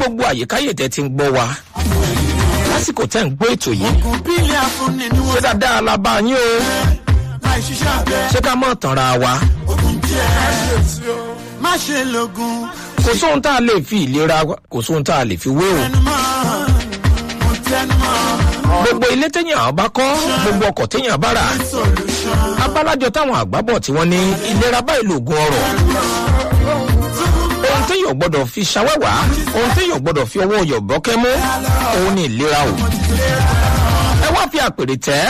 gbogbo àyíkáyè tẹ́ ti ń gbọ́ wa lásìkò tẹ́ ń gbọ́ ètò yìí kò bílẹ̀ afúnni ni ṣé wọ́n dáadáa la bá yín o láì ṣiṣẹ́ abẹ. ṣé ká mọ̀ tànra wa ogun jẹ́ má ṣe lògùn kò sóhun tá a lè fi ìlera wa- kò sóhun tá a lè fi wé o tẹnumọ́ mo tẹnumọ́ gbogbo ilé téèyàn bá kọ́ gbogbo ọkọ̀ téèyàn bá rà solution. abálájọ táwọn àgbábọ̀ tí wọ́n ní ìlera báyìí lògùn ọrọ̀ ohun téèyàn gbọ́dọ̀ fi ṣàwẹ́wà ohun téèyàn gbọ́dọ̀ fi ọwọ́ yọ̀bọ́kẹ́ mú òun ni ìlera o ẹ wá fi àpèrè tẹ́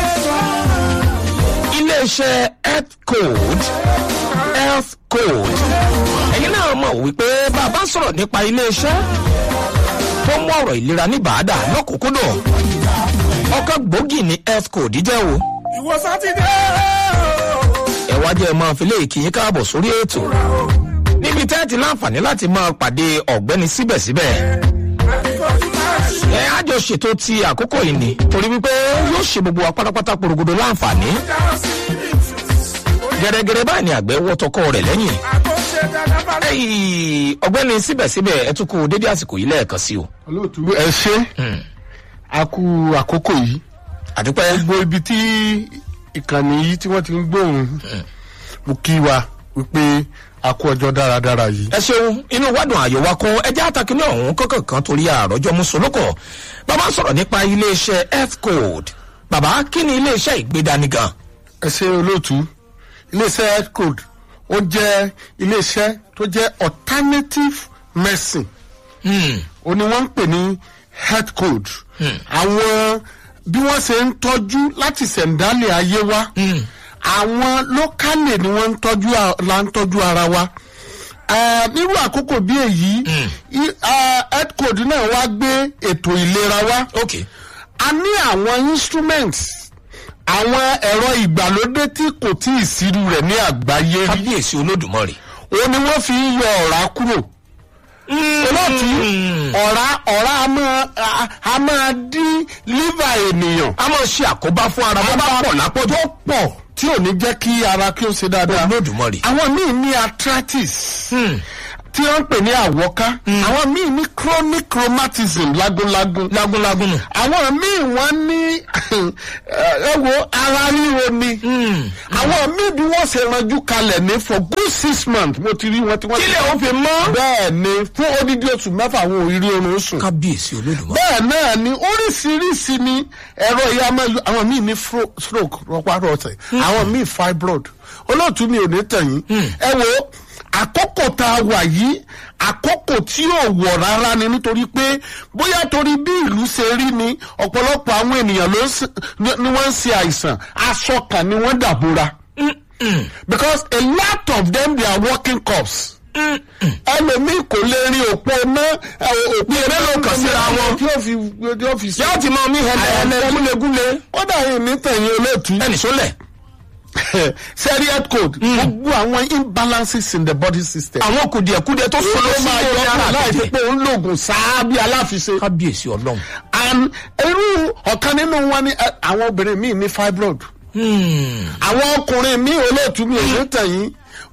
iléeṣẹ́ health code health code ẹ̀yin náà mọ̀ wípé bàbá sọ̀rọ̀ nípa iléeṣẹ́ tó mú ọ̀rọ̀ ìlera ní bàádà lọ́kùnkúndùn ọkọ̀ gbòógì ní health code jẹ́ o ìwọ sátidé ẹ wá jẹ́ ẹ máa fi léèkì yín káàbọ̀ sórí ètò níbi tẹ́ ẹ ti láǹfààní láti máa pàdé ọ̀gbẹ́ni síbẹ̀síbẹ̀ ẹ á jọ ṣètò ti àkókò yìí ni torí wípé yóò ṣe gbogbo wa pátápátá porogodo láǹfààní gẹ́gẹ́rẹ́ báyìí ni àgbẹ̀ wọ́ tọkọ rẹ̀ lẹ́yìn Ẹyì, ọ̀gbẹ́ni síbẹ̀síbẹ̀ ẹ tún kú dédé àsìkò yìí lẹ́ẹ̀kan sí o olóòtú ẹ ṣe a kú àkókò yìí àdúpẹ́ gbogbo ibi tí ìkànnì yìí tí wọ́n ti ń gbóhùn mo kí wa wípé a kú ọjọ́ dáradára yìí. ẹ ṣeun inú wádùn àyò wa kún ẹjẹ àtàkùnrin ọhún kọkàn kan torí àròjọ mùsùlùkọ bàbá sọrọ nípa iléeṣẹ health code bàbá kí ni iléeṣẹ ìgbédani gan ẹ ṣe olóòtú iléeṣẹ́ health code ó jẹ́ iléeṣẹ́ tó jẹ́ alternative medicine ó ní wọ́n ń pè ní health code àwọn bí wọ́n ṣe ń tọ́jú láti ṣẹ̀ǹdálẹ̀ ayé wa àwọn lókàlè ni wọ́n ń tọ́jú a- la ń tọ́jú ara wa Eh, nírú àkókò bí èyí i- ah, health code náà wá gbé ètò ìlera wa ok a ní àwọn instruments àwọn ẹ̀rọ ìgbàlódé tí kò tí ì sírú rẹ̀ ní àgbáyé rí kábíyèsí olódùmarè òun ni wọ́n fi ń yọ ọ̀rá kúrò olóòtú ọ̀rá ọ̀rá a máa a- a máa dín liver ènìyàn a máa ṣe àkóbá fún ara bó bá pọ̀ lápọ̀jù tó pọ̀ tí ò ní jẹ́ kí ara kí ó ṣe dáadáa olódùmarè àwọn míì ní arthritis tí wọ́n ń pè ní àwọ́ká àwọn míì ní chronic rheumatism lágúnlágún lágúnlágún nù àwọn míì wọ́n ní ẹ wo ara ríro ni àwọn míì bí wọ́n ṣe ranjú kalẹ̀ ní for good six months mo ti rí wọn tí wọ́n ti kílẹ̀ ó fi mọ́ bẹ́ẹ̀ ni fún odidi oṣù mẹ́fà àwọn òrírí oorun sùn kábíyèsí olódùmarè bẹ́ẹ̀ náà ni oríṣiríṣi ni ẹ̀rọ ìyá máa yọ àwọn míì ní fro- stroke rọpárọsẹ̀ àwọn míì fibroid olóòtú mi ò ní tẹ̀yìn ẹ wo àkókò tá a wà yìí àkókò tí ò wọ̀ rárá ni nítorí pé bóyá torí bí ìlú ṣe rí ni ọ̀pọ̀lọpọ̀ àwọn ènìyàn ló ń ṣe- ni ni wọ́n ń ṣe àìsàn aṣọ kan ni wọ́n dàbora because a lot of them they are working cops ẹlòmíì kò lè rin òpó ná òpó mélòó kan síra wọn. tí ó fi tí ó fi sí. yóò ti mọ mí hẹlẹ gúlegúle kódà yìí ní tẹ̀yìn olóòtú ẹnì sólẹ̀ serial code gbogbo àwọn imbalances in the body system. àwọn kùdìẹ̀kudẹ tó ló sọ̀rọ̀ sí máa orí yọ ara ọ́ láì fi àtẹ̀jẹ̀ pé òun lògùn sáá bí aláfiṣe. kábíyèsí ọlọ́run and irú ọ̀kan nínú wọn ni eh, àwọn obìnrin míì ní fibroid. àwọn ọkùnrin míì olóòtú mi ò ní tẹ̀yìn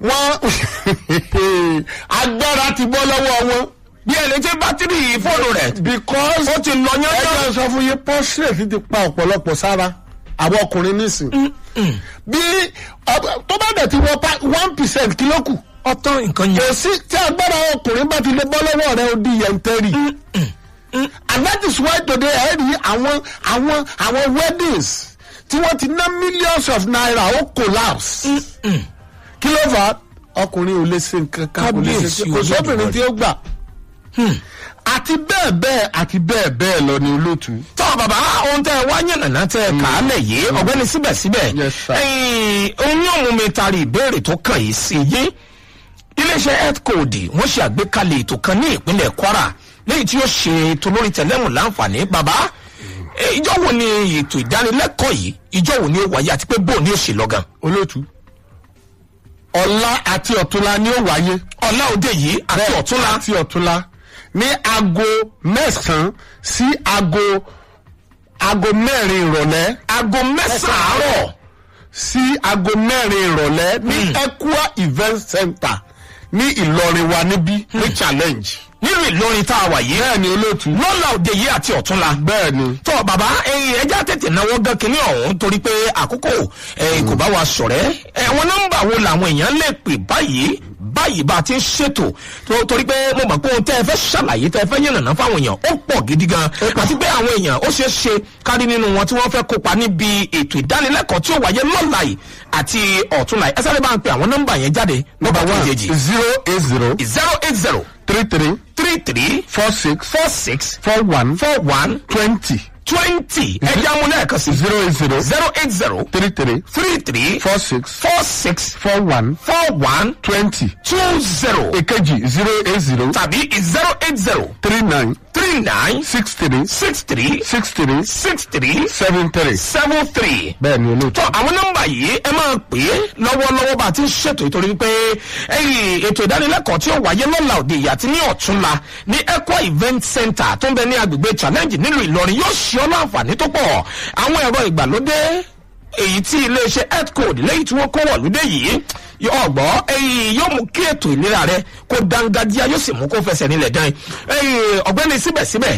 wọ́n agbára ti bọ́ lọ́wọ́ wọn. bí ẹni tí bátìrì fóònù rẹ̀ because ó ti lọ yán ẹgbẹ́ sọ fún yín prostate ti pa ọ̀pọ̀lọpọ̀ sára àwọn ọkùnrin nísìn. bí ọ- tó bá dẹ̀ ti wọ pa one percent kí ló kù. ọtán nǹkan kò yẹn sí tí agbára ọkùnrin bá ti lè bọ́ lọ́wọ́ rẹ ó di yẹntẹ́rì. and that is why today ẹ rí àwọn àwọn àwọn weddings tí wọ́n ti ná millions of naira ó collapse. kí ló fà á ọkùnrin ò lè ṣe nǹkan kan kò lè ṣe Kábíyèsí kò sóbìnrin tí ó gbà. àti bẹ́ẹ̀ bẹ́ẹ̀ àti bẹ́ẹ̀ bẹ́ẹ̀ lọ ni olóòtú. tọ́ bàbá ohun tẹ́ ẹ wá yànnàná tẹ́ ẹ kà á lẹ̀ yé ọ̀gbẹ́ni síbẹ̀síbẹ̀ Yes, sir. ẹ̀yìn ohun yóò mú mi taari ìbéèrè tó kàn yìí sí yé iléeṣẹ́ health code wọ́n ṣe àgbékalẹ̀ ètò kan ní ìpínlẹ̀ kwara lẹ́yìn tí ó ṣe ètò lórí tẹ̀lẹ́mù láǹfààní bàbá eh, ìjọ wo ni ètò ìdánilẹ́kọ̀ọ́ yìí ìjọ wo ni ó wáyé àti pé bóun ni ó ṣe lọ́gàn olóòtú ọ̀la àti ọ̀túnla ni ó wáyé. ọ̀la òde yìí àti Bẹ́ẹ̀, ọ̀túnla àti ọ̀túnla ní aago mẹ́sàn-án sí aago aago mẹ́rin ìrọ̀lẹ́ aago mẹ́sàn-án àárọ̀ sí aago mẹ́rin ìrọ̀lẹ́ ní Equa event center ní Ìlọrin wa níbí ní challenge. nínú ìlọrin tá a wà yìí bẹ́ẹ̀ ni olóòtú lọ́la òde yìí àti ọ̀túnla bẹ́ẹ̀ ni tọ́ bàbá ẹyin ẹja tètè náwó gan kínní ọ̀hún torí pé àkókò ẹyin kò bá wa sọ̀rẹ́ ẹ̀wọ̀n nọ́mbà wo làwọn èèyàn lè pè báyìí báyìí bá a ti ń ṣètò tó- torí pé mo mọ̀ pé ohun tẹ́ ẹ fẹ́ ṣàlàyé tẹ́ ẹ fẹ́ yànnàná fáwọn èèyàn ó pọ̀ gidi gan àti pé àwọn èèyàn ó ṣeé ṣe kárí nínú wọn tí wọ́n fẹ́ kópa níbi ètò ìdánilẹ́kọ̀ọ́ tí ó wáyé lọ́la yìí àti ọ̀túnla yìí ẹ sáré bá ń pe àwọn nọ́mbà yẹn jáde nọ́mbà tó yejì zero eight zero zero eight zero three three three three four six four six four one four one twenty twenty ẹja mu lẹ́ẹ̀kan sí zero eight zero zero eight zero three three three three four six four six four one four one twenty two zero èkejì zero eight zero tàbí zero eight zero three nine three nine six three six three six three six three seven three. seven three. bẹ́ẹ̀ ni olóòtú. tọ́ àwọn nọ́mbà yìí ẹ máa pè é lọ́wọ́lọ́wọ́ bá a ti ń ṣètò ìtorí pé ẹyìn ètò ìdánilẹ́kọ̀ọ́ tí ó wáyé lọ́la òde ìyá àti ní ọ̀túnla ní equa event center tó ń bẹ ní agbègbè challenge nílùú ìlọrin yóò ṣe ọ́ láǹfààní tó pọ̀ àwọn ẹ̀rọ ìgbàlódé èyí tí iléeṣẹ́ health code lẹ́yìn tí wọ́n kó wọ̀lúdé yìí ọgbọ́ ẹyìn yóò mú kí ètò ìlera rẹ kó dángájíá yóò sì mú kó fẹsẹ̀ nílẹ̀ dán ẹyìn ọ̀gbẹ́ni síbẹ̀síbẹ̀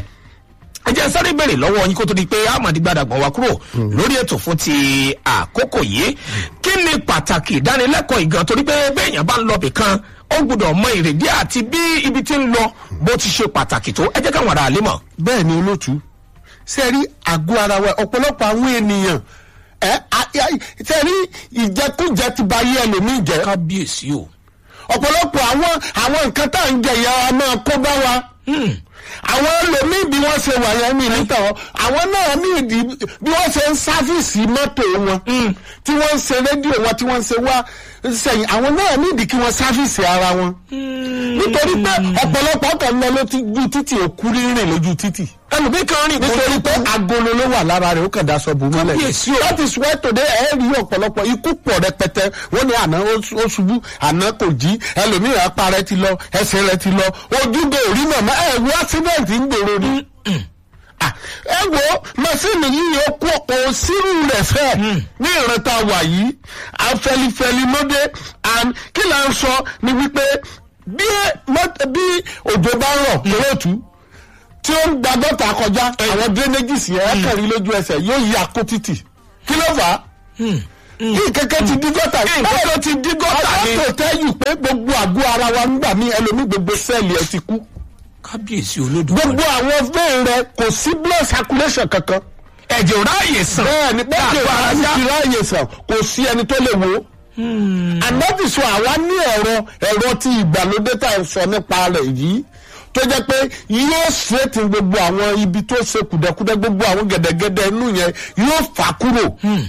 ẹ jẹ́ sáré bèrè lọ́wọ́ yín kó tó di pé amadi gbadagban wa kúrò lórí ètò fún ti àkókò yìí kí ni pàtàkì ìdánilẹ́kọ̀ọ́ ìgan torí pé béèyàn bá ń lọ bìkan ó gbọ́dọ̀ mọ ìrèdí àti bí ibi tí ń lọ bó ti ṣe pàtàkì tó ẹ jẹ́ káwọn ará àlè mọ̀. bẹ́ẹ̀ ni olóòtú ṣe rí àgọ́ ara wa ọ̀pọ̀lọpọ̀ àwọn ènìyàn ẹ ṣe rí ìjẹkújẹ ti ba ayé ẹlòmíì jẹ kábíyèsí o. ọ̀pọ̀lọpọ̀ àwọn àwọn nǹkan tá à ń jẹ ìyá wa máa kó bá wa àwọn ẹlòmíì bí wọ́n ṣe wà yẹn mi níta wọn àwọn náà ní ìdí bí wọ́n ṣe ń sáfìsì mọ́tò wọn tí wọ́n ń ṣe rédíò wọn tí wọ́n ń ṣe wá sẹ́yìn àwọn náà ní ìdí kí wọ́n sáfìsì ara wọn nítorí pé ọ̀pọ̀lọpọ̀ kan lọ lójú títì òkú rírìn lójú títì ẹlòmíì kan rìn nítorí pé agolo ló wà lára rẹ̀ ó kàn daṣọ bò mọ́lẹ̀ Kábíyèsí o. that is why today ẹ rí ọ̀pọ̀lọpọ̀ ikú pọ̀ rẹpẹtẹ wọ́n ní àná ó ó ṣubú àná kò jí ẹlòmíì apá rẹ̀ ti lọ ẹsẹ̀ rẹ̀ ti lọ ojúgbò orí màmá ẹ wo accident ń gbèrò ni. Ah, ẹ wo màsíìnì yìí ó kó kò sírù rẹ̀ fẹ́ ní ìrántá wà yìí afẹlifẹli lóde and kí là ń sọ ni wípé bí mọ́t- bí òjò bá rọ̀ kúròtú tí ó ń gba gọ́tà kọjá àwọn drainages yẹn ẹ kẹrin lójú ẹsẹ̀ yóò yí akó títì kí ló fà á kí kẹ̀kẹ́ ti dí gọ́tà nǹkan tó ti dí gọ́tà ni. ni. tó tẹ́yù pé gbogbo àgọ́ ara wa ń gbà mí ẹlòmí gbogbo sẹ́ẹ̀lì ẹ ti kú kábíyèsí olódùmarè. gbogbo àwọn vein rẹ kò sí blood circulation kankan ẹ̀jẹ̀ ò ráàyè sàn. bẹ́ẹ̀ ni bẹ́ẹ̀ Dàgbà ni ajá. ti ráàyè sàn kò sí ẹni tó lè wo ànábì sọ àwa ní ẹ̀rọ ẹ̀rọ tí ìgbàlódé tá à ń sọ nípa rẹ̀ yìí tó jẹ́ pé yóò straighten gbogbo àwọn ibi tó ṣe kùdẹ̀kùdẹ̀ gbogbo àwọn gẹ̀dẹ̀gẹ̀dẹ̀ inú yẹn yóò fà kúrò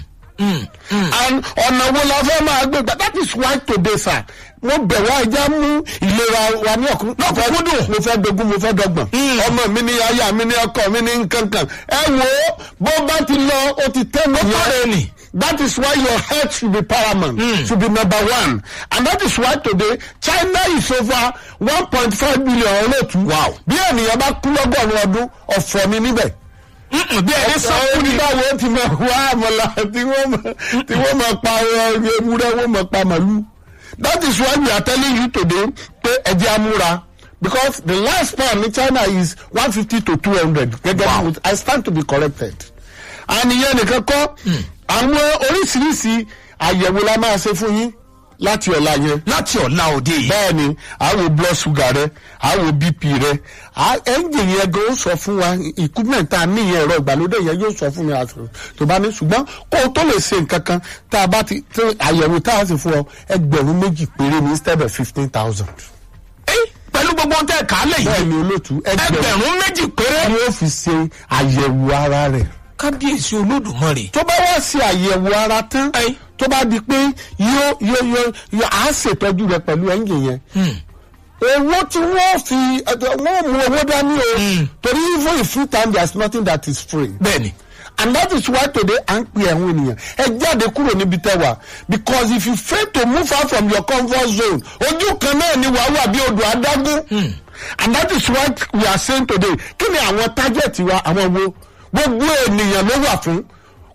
and ọ̀nà wo la fẹ́ máa gbé gbà that is why today sir mo bẹ̀ wá ẹja mú ìlera wa ní ọ̀kúndùn mo fẹ́ dogun mo fẹ́ dọgbọ̀n ọmọ mi ní aya mi ní ọkọ mi ní nkankan ẹ wo bó bá ti lọ ó ti tẹ́ mọ́ Ọ̀rẹ́ ni. that is why your health should be paramount mm. should be number one and that is why today china is over one point five billion olóòtú Wow. bí ènìyàn bá kú lọ́gọ́rùn-ún ọdún ọ̀fọ̀ ni níbẹ̀ Mm-mm, bí ẹni sọ fún mi. oníbàwọ̀ ti máa wá àmọ̀là tí wọ́n máa tí wọ́n máa pa ọ- ewúrẹ́ wọ́n máa pa màlúù. that is why we are telling you today pé ẹjẹ́ amúra because the last pound ní china is one fifty to two hundred gẹ́gẹ́ Wow. bí i stand to be corrected. àníyàn nìkan kọ́ àwọn oríṣiríṣi àyẹ̀wò la máa ṣe fún yín láti ọ̀la yẹn láti ọ̀la òde yìí. bẹ́ẹ̀ ni àwo blood sugar rẹ àwo bp rẹ ẹ́ńjìn yẹn gan ó sọ fún wa equipment tá a ní yẹn ẹ̀rọ ìgbàlódé yẹn yóò sọ fún mi àṣọ tó bá ní ṣùgbọ́n kó o tó lè ṣe nǹkan kan tá a bá ti tí àyẹ̀wò tá a sì fún ọ ẹgbẹ̀rún méjì péré ní instead of fifteen thousand. Ẹ́, pẹ̀lú gbogbo ohun tẹ́ ẹ̀ kálẹ̀ bẹ́ẹ̀ yìí ni olóòtú ẹgbẹ̀rún ẹgbẹ̀rún méjì péré. ni ó fi ṣe àyẹ̀wò ara rẹ̀ kábíyèsí olódùmarè. tó bá wá ṣe àyẹ̀wò ara tán Ẹ́. tó bá di pé yóò yóò yóò yóò á ṣètọ́jú rẹ pẹ̀lú ẹ́ńjìn yẹn owó tí wọ́n fi ẹ̀tọ́- wọ́n mú owó dání o torí even in free time there is nothing that is free bẹ́ẹ̀ni. and that is why today à ń pè ẹ̀wọ̀n ènìyàn ẹ jáde kúrò níbi tẹ́ wà because if you fail to move out from your comfort zone ojú kan náà ni wàá wà bí odò adágún and that is what we are saying today kí ni àwọn target wa àwọn wo gbogbo ènìyàn ló wà fún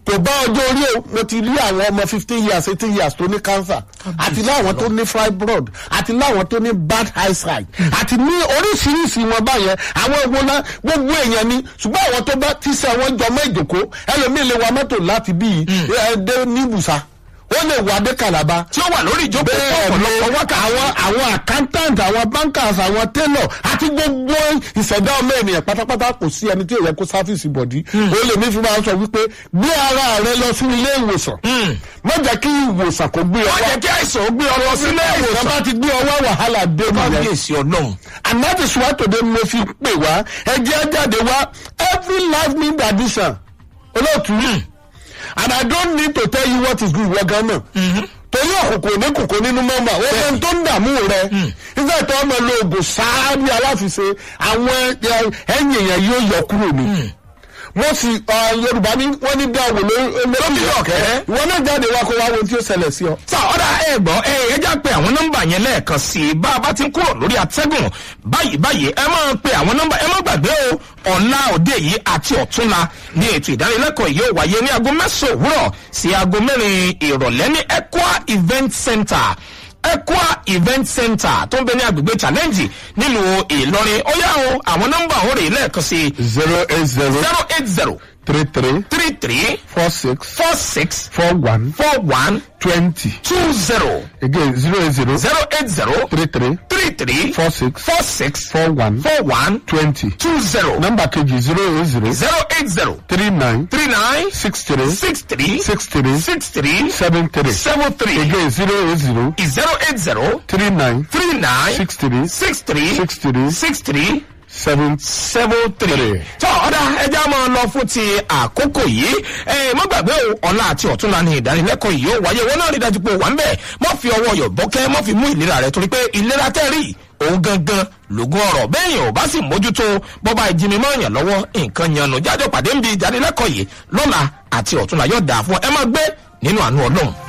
kò bá ọjọ́ orí o mo ti rí àwọn ọmọ fifteen years eighteen years tó ní cancer àti láwọn tó ní fibroid àti láwọn tó ní bad eyesight àti ní oríṣiríṣi wọn báyẹn àwọn ewu náà gbogbo èèyàn ni ṣùgbọ́n àwọn tó bá ti sẹ́ wọ́n jọmọ́ ìjòkó ẹlòmíì lè wa mọ́tò láti bíi ẹ̀ẹ́dẹ́ níbùsà ó lè wà dé kàlàbà tí ó wà lórí ìjókòó bẹ́ẹ̀ ni ọ̀pọ̀lọpọ̀ wákàtí. àwọn àwọn accountant àwọn bankers àwọn tailor àti gbogbo ìṣẹ̀dá ọmọ ènìyàn pátápátá kò sí ẹni tí ò yẹ kó sáfìsì bọ̀dí ó lè ní fi máa sọ wípé gbé ara rẹ lọ sí ilé ìwòsàn má jẹ́ kí ìwòsàn kó gbé ọ wọ́n wá jẹ́ kí àìsàn ó gbé ọ lọ sílé ìwòsàn ìwòsàn. bá ti gbé ọ wá wàhálà dé nìyẹn kábíyèsí ọlọ́run. and that is why today mo fi pè wá ẹjẹ́ jáde wá every life need addition olóòtú and i don't need to tell you what is good wọ gan náà torí òkùnkùn ní kòkó nínú mọ́mọ́ ó fẹ́ tó ń dààmú rẹ nígbà tó ọmọ lo oògùn sáá bí aláfiṣe àwọn ẹ- ẹ̀yìn yẹn yóò yọ kúrò ní mo sì ọ, yorùbá ní wọ́n ní dáwò lórí ọ̀kẹ́. ìwọ náà jáde wá kó wá wo ohun tí ó ṣẹlẹ̀ sí ọ. sá ọ̀dà ẹ gbọ́ ẹ ẹ já pé àwọn nọ́mbà yẹn lẹ́ẹ̀kan sí i bá a bá ti ń kúrò lórí atẹ́gùn báyìí báyìí ẹ máa pe àwọn nọ́mbà ẹ má gbàgbé o ọ̀la òde yìí àti ọ̀túnla ní ètò ìdánilẹ́kọ̀ọ́ yìí ó wáyé ní aago mẹ́sàn-án òwúrọ̀ sí aago mẹ́rin ìrọ̀lẹ́ ní equa event center equa event center tó ń bẹ ní agbègbè challenge nílùú ìlọrin ó yá o àwọn nọ́mbà òun rèé lẹ́ẹ̀kan sí i zero eight zero zero eight zero three three three three four six four six four one four one twenty two zero again zero eight zero zero eight zero three three three three four six four six four one four one twenty. two zero nọ́mbà kejì zero eight zero zero eight zero three nine three nine six three six three six three six three seven three seven three again zero eight zero zero eight zero three nine three nine six three six three six three six three seven seven three. Three. tọ́ ọ̀dà ẹja máa lọ fún ti àkókò yìí ẹ má gbàgbé o ọ̀la àti ọ̀túnla ni ìdánilẹ́kọ̀ọ́ yìí ó wáyé wọn náà rí dájú pé ó wà ń bẹ̀ má fi ọwọ́ yọ̀ bọ́kẹ́ má fi mú ìlera rẹ torí pé ìlera tẹ́rì òun gangan lògùn ọ̀rọ̀ bẹ́ẹ̀yìn ò bá sì mójútó bọ́ba ìjìnmi máa yàn lọ́wọ́ nǹkan yanu jájọ́ pàdé ń bi ìdánilẹ́kọ̀ọ́ yìí lọ́la àti ọ̀túnla yóò dáa fún ẹ má gbé nínú àánú ọlọ́run.